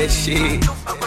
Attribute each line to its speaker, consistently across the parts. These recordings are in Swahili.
Speaker 1: shit.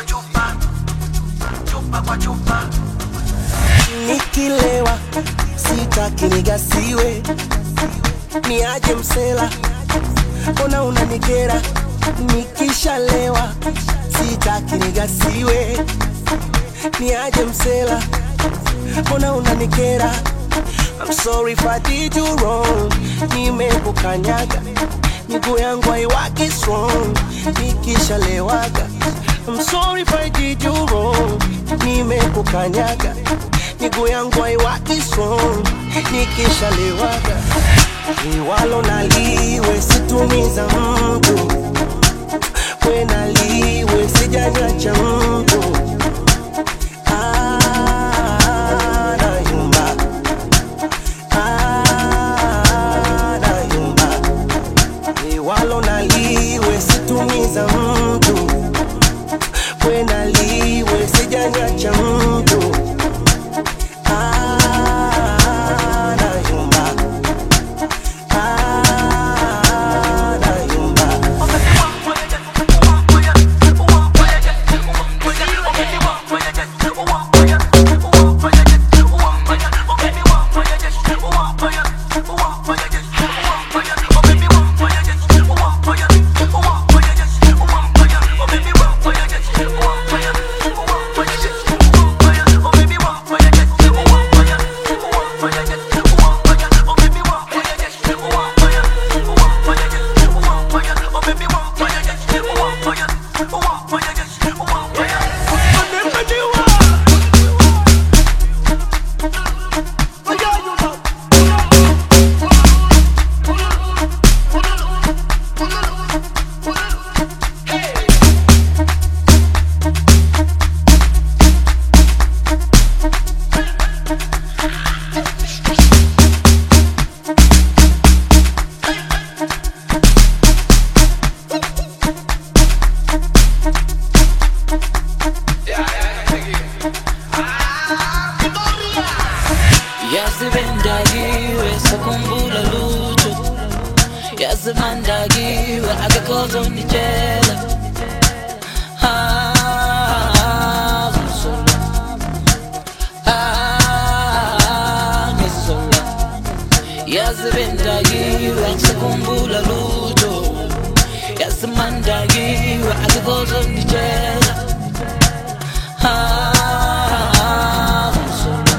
Speaker 2: Nikilewa sitaki nigasiwe, niaje msela, mbona unanikera? Nikishalewa sitaki nigasiwe, niaje msela, mbona unanikera? I'm sorry if I did you wrong, nimekukanyaga miguu yangu haiwaki strong nikishalewaga. I'm sorry if I did you wrong, nimekukanyaga miguu yangu haiwaki strong nikishalewaga. Liwalo naliwe situmiza mtu, we naliwe sijanywa cha mtu Ah, nayumba. Ah, nayumba. Liwalo naliwe situmiza mtu, we naliwe sijanywa cha mtu Ah, nayumba. Ah, nayumba.
Speaker 3: yazibendakiwe sakhumbula lutho yazimandakiwe akekhozonditshela Ah, ngizola. Ah, ngizola. yazibendakiwe sakhumbula lutho yazimandakiwe akekhozonditshela Ah, ngizola.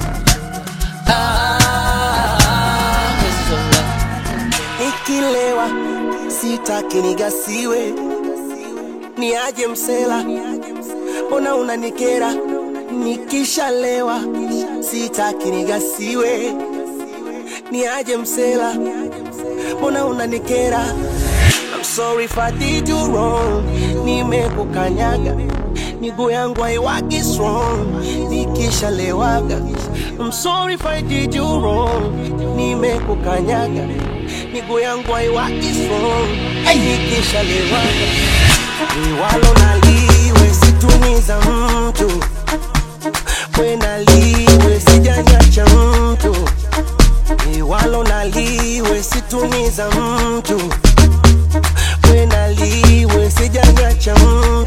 Speaker 3: Ah, ngizola.
Speaker 2: Nikilewa sitaki nigasiwe, niaje msela, mbona unanikera? Nikishalewa sitaki nigasiwe, niaje msela, mbona unanikera? I'm sorry if I did you wrong, nimekukanyaga miguu yangu haiwaki strong nikishalewaga. I'm sorry if I did you wrong, nimekukanyaga miguu yangu haiwaki strong nikishalewaga. Liwalo naliwe situmiza mtu, we naliwe sijanywa cha mtu, liwalo naliwe situmiza mtu, we naliwe sijanywa cha mtu